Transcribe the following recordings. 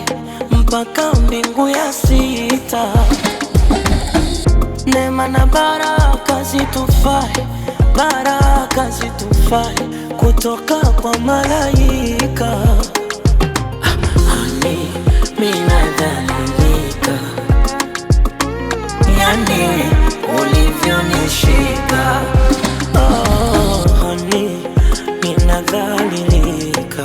mpaka mbingu ya sita. Neema na baraka zitufae, baraka zitufae kutoka kwa malaika. Ani minadhalilika, yani ulivyonishika. Oh, hani minadhalilika,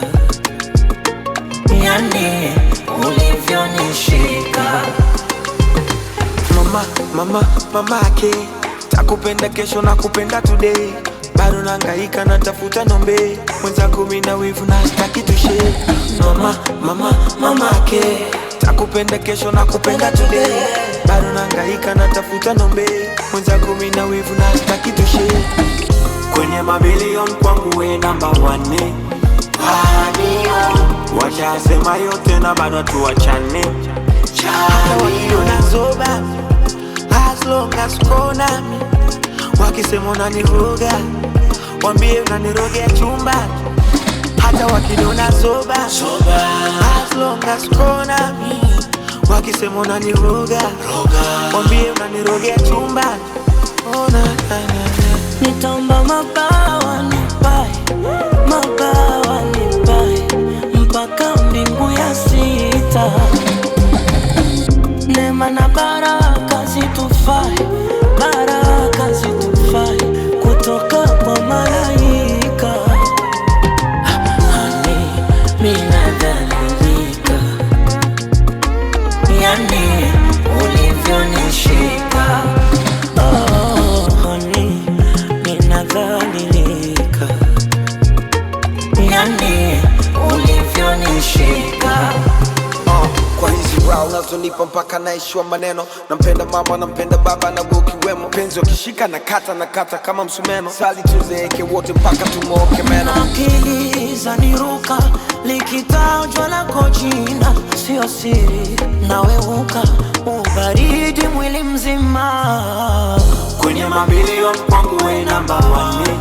yani ulivyonishika. Mama, mama, mamake takupenda kesho na kupenda today, bado nangaika natafuta nombe mwenzako, mina wivu na staki tushe. Mama, mama, mamake takupenda kesho na kupenda today, bado nangaika natafuta nombe mwenzako, mina wivu na staki tushe. Kwenye mabilion kwangu we namba wane, washasema yote na bado tuwachane hata wakiniona zoba as long as uko nami, wakisema unaniroga wambie unanirogea chumba. Hata wakiniona zoba as long as uko nami, wakisema unaniroga wambie unanirogea chumba. Oh, na, na, na, na. Nitaomba mabawa nipae, mabawa nipae mpaka mbingu ya sita. Neema na baraka zitufae, baraka zitufae kutoka kwa malaika. Ani minadhalilika, yani ulivyonishika. Oh, hani minadhalilika, yani ulivyonishika. Uh, kwa hizi rao unazonipa mpaka naishiwa maneno. Nampenda mama, nampenda baba na wewe ukiwemo. Penzi wakishika na kata na kata kama msumeno. Sali tuzeeke wote mpaka tumooke meno. akili zaniruka likitajwa lako jina, sio siri, naweuka ubaridi mwili mzima. Kwenye mabilioni kwangu we namba wane.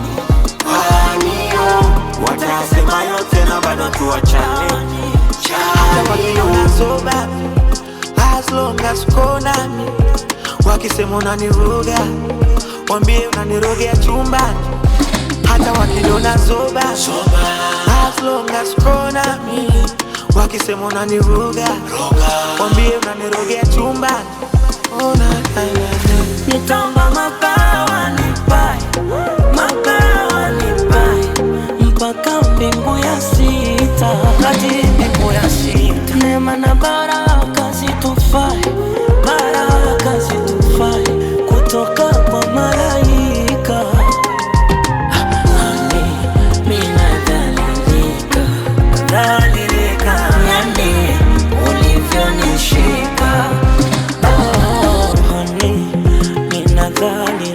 Watasema yote na bado tuwachane. Hata wakiniona zoba as long as uko nami, wakisema unaniroga wambie unanirogea chumbani. Hata wakiniona zoba as long as uko nami, wakisema unaniroga wambie unanirogea chumbani. Oh, na, na, na, na. Nitaomba mabawa nipae, mabawa nipae mpaka mbingu ya sita, hadi mbingu ya sita. Neema na baraka zitufae, baraka zitufae kutoka kwa malaika. Ani minadhalilika, dhalilika, yani ulivyonishika. Oh, honey, ninadhalilika